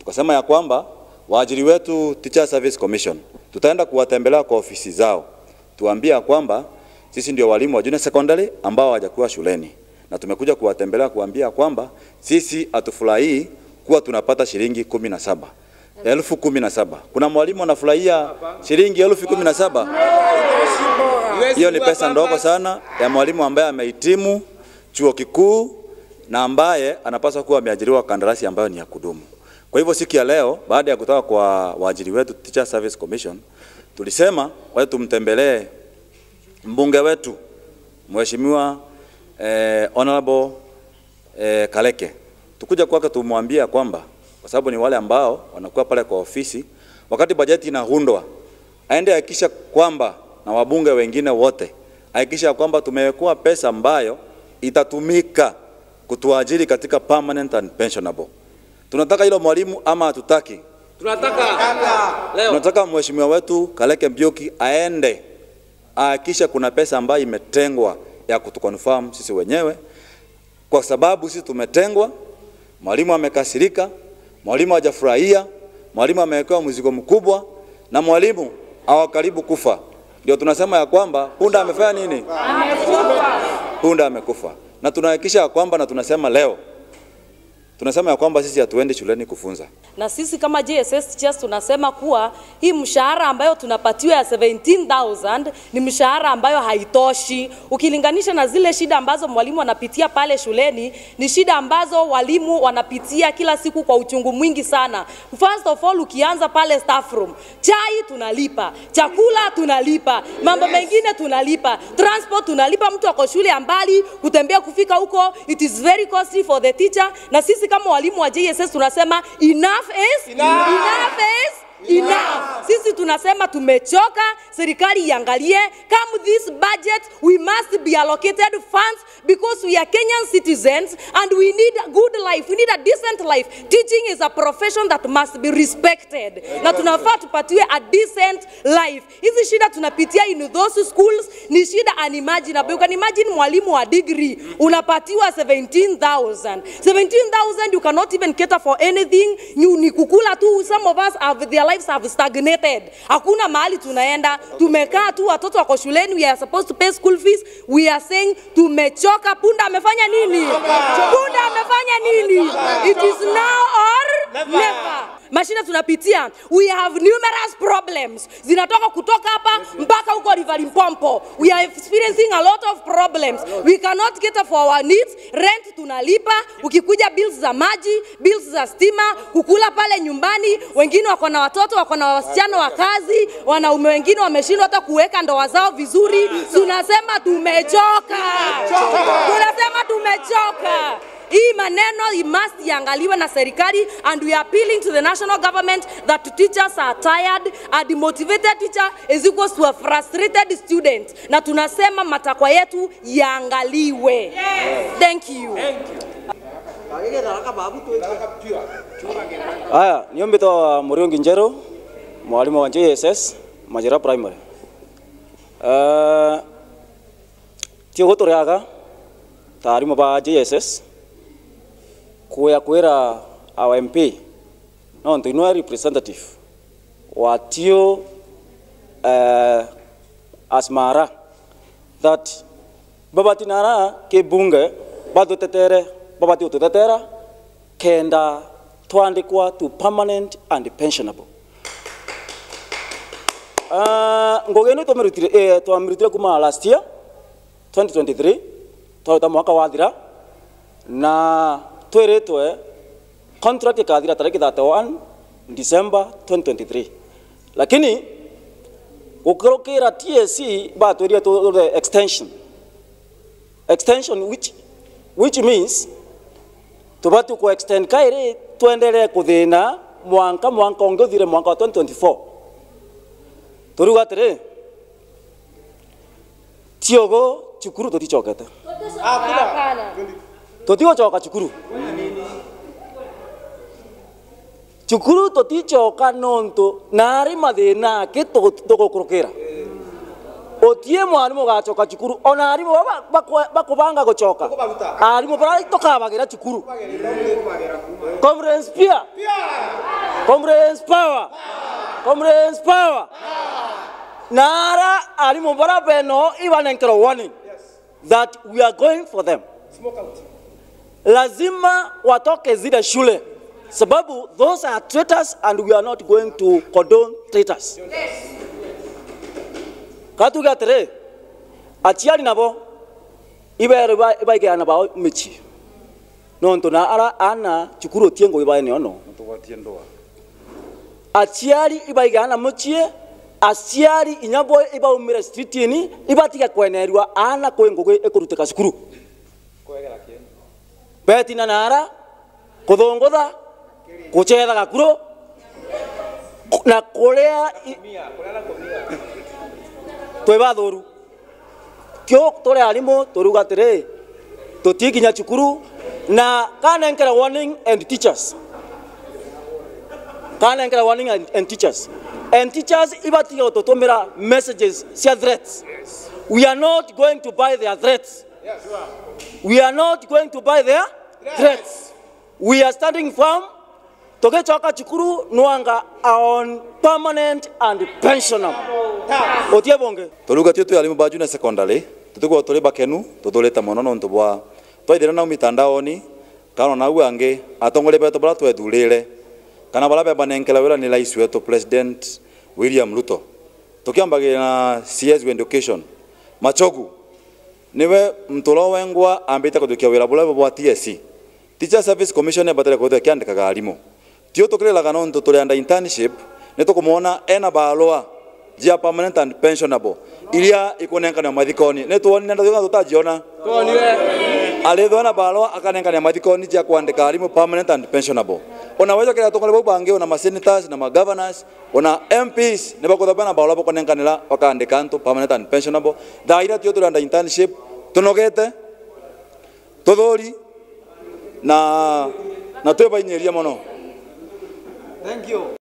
tukasema ya kwamba waajiri wetu Teacher Service Commission tutaenda kuwatembelea kwa ofisi zao, tuambie ya kwamba sisi ndio walimu wa junior secondary ambao hawajakuwa shuleni, na tumekuja kuwatembelea kuambia kwamba sisi hatufurahii kuwa tunapata shilingi kumi na saba elfu kumi na saba. Kuna mwalimu anafurahia shilingi elfu kumi na saba? Hiyo ni pesa ndogo sana ya mwalimu ambaye amehitimu chuo kikuu na ambaye anapaswa kuwa ameajiriwa kandarasi ambayo ni ya kudumu. Kwa hivyo siku ya leo, baada ya kutoka kwa waajiri wetu Teacher Service Commission, tulisema waje tumtembelee mbunge wetu Mheshimiwa eh, Honorable eh, Kaleke. Tukuja kwake tumwambie kwamba kwa sababu ni wale ambao wanakuwa pale kwa ofisi wakati bajeti inaundwa, aende hakikisha kwamba na wabunge wengine wote hakikisha kwamba tumewekwa pesa ambayo itatumika kutuajiri katika permanent and pensionable. Tunataka hilo mwalimu ama hatutaki? Leo. Tunataka mheshimiwa wetu Kaleke Mbioki aende ahakikisha kuna pesa ambayo imetengwa ya kutukonfirm sisi wenyewe, kwa sababu sisi tumetengwa. Mwalimu amekasirika, mwalimu hajafurahia, mwalimu amewekewa mzigo mkubwa, na mwalimu awa karibu kufa. Ndio tunasema ya kwamba punda amefanya nini? Punda amekufa, na tunahakikisha ya kwamba, na tunasema leo tunasema ya kwamba sisi hatuendi shuleni kufunza. na sisi kama JSS teachers tunasema kuwa hii mshahara ambayo tunapatiwa ya 17,000 ni mshahara ambayo haitoshi ukilinganisha na zile shida ambazo mwalimu anapitia pale shuleni. Ni shida ambazo walimu wanapitia kila siku kwa uchungu mwingi sana. First of all, ukianza pale staff room, chai tunalipa, chakula tunalipa, mambo mengine tunalipa, transport tunalipa. Mtu ako shule ya mbali kutembea kufika huko, it is very costly for the teacher. Na sisi kama walimu wa JSS tunasema enough is enough, enough is enough. Sisi tunasema tumechoka, serikali iangalie come this budget we must be allocated funds because we are Kenyan citizens and we need a good life, we need a decent life. Teaching is a profession that must be respected. Na tunafaa tupatiwe a decent life. Hizi shida tunapitia in those schools ni shida unimaginable. You can imagine mwalimu wa degree unapatiwa 17,000. 17,000 you cannot even cater for anything. Ni, ni kukula tu. Some of us have their lives have stagnated. Hakuna mahali tunaenda. Tumekaa tu watoto wako shuleni we are supposed to pay school fees. We are saying tumechoka. Punda amefanya nini? Punda amefanya nini? It is now or never. Mashina tunapitia, we have numerous problems zinatoka kutoka hapa mpaka huko River Limpopo. We are experiencing a lot of problems. We cannot cater for our needs. Rent tunalipa, ukikuja bills za maji, bills za stima, kukula pale nyumbani. Wengine wako na watoto, wako na wasichana wa kazi, wanaume wengine wameshindwa hata kuweka ndoa zao vizuri. Tunasema tumechoka, tunasema tumechoka. Hii maneno it must iangaliwe na serikali and we are appealing to the national government that teachers are tired a demotivated teacher is equals to a frustrated student na tunasema matakwa yetu yaangaliwe. Thank you. Haya, niombe toa Muriungi Njero, mwalimu wa JSS Majira Primary. Uh, tio guturiaga ta arimu ba JSS kuya kwira our MP no ntuinua representative wa tio uh, asmara that babatinara ke bunge batutetere babati ututetera kenda twandikwa to permanent and pensionable uh, ngogeno twamirutire eh, twamirutire kuma last year 2023 twaruta mwaka wathira na twiritwe contract ikathira tariki 31 December 2023 lakini gukirukira TSC batwirie tu extension extension which which means tubati ku extend kairi tuendelee kuthina mwanka mwanka ungi uthire mwanka wa 2024 turiuga atiri tiogo cukuru tuticokete tutigocoka cukuru cukuru tuticoka nontu nari mathina aki tugukurukira utie mwarimu ugacoka cukuru ona arimu bakubanga gucoka arimu bara tukabagira cukuru conference pia comrades power comrades power nara alimu bara beno ibanenkero warning that we are going for them lazima watoke zile shule sababu those are traitors and we are not going to condone traitors katuga atere achiari nabo ibere ibaigeana bao michi nonto na ara ana chukuru tiengo ibaene ono Tuwatie ndoa. aciari ibaigeana muchie aciari inyabo ibaumire streetini ibatiga kwenerwa ana kwe ngugi ikurutika cukuru betina nara kuthungutha kuchetha gakuro na kuria twi bathoru kio turi arimu turuga atiri tutikinya cukuru na kanenkera warning and teachers kanenkera warning and, and teachers and teachers ibatiga gututumira messages cia threats we are not going to buy their threats we are not going to buy their threats we are standing firm tugicoka cukuru nwanga on permanent and pensionable otie bonge turuga tio twi alimu ba junior secondary tutuko tuli bakenu tutulite muno nontu bwa twaithire nau mitandaoni kana nau angi atongole betu bara twethurire kana bara bebanenkela wira ni rais wetu president William Ruto tukiambagira na CS wa education machogu niwe mturo wengwa ambite kuthukia wira bula bwa TSC Teacher Service Commission yabatire kuthukia kiandikaga alimu tio tukirelaga nontu tuli under internship nitukumwona ena barua jia permanent and pensionable iria ikunengania mathikoni nituonire ndathuga tutajiona alithona barua akanengania mathikoni jia kuandika alimu permanent and pensionable unaweza kila tokole bau bangi una ma senators na ma governors una MPs ne bakuthapana barua bakunenganira bakaandika antu permanent and pensionable thaira tio tuli under internship tunogete tuthuri na na twebainyiria muno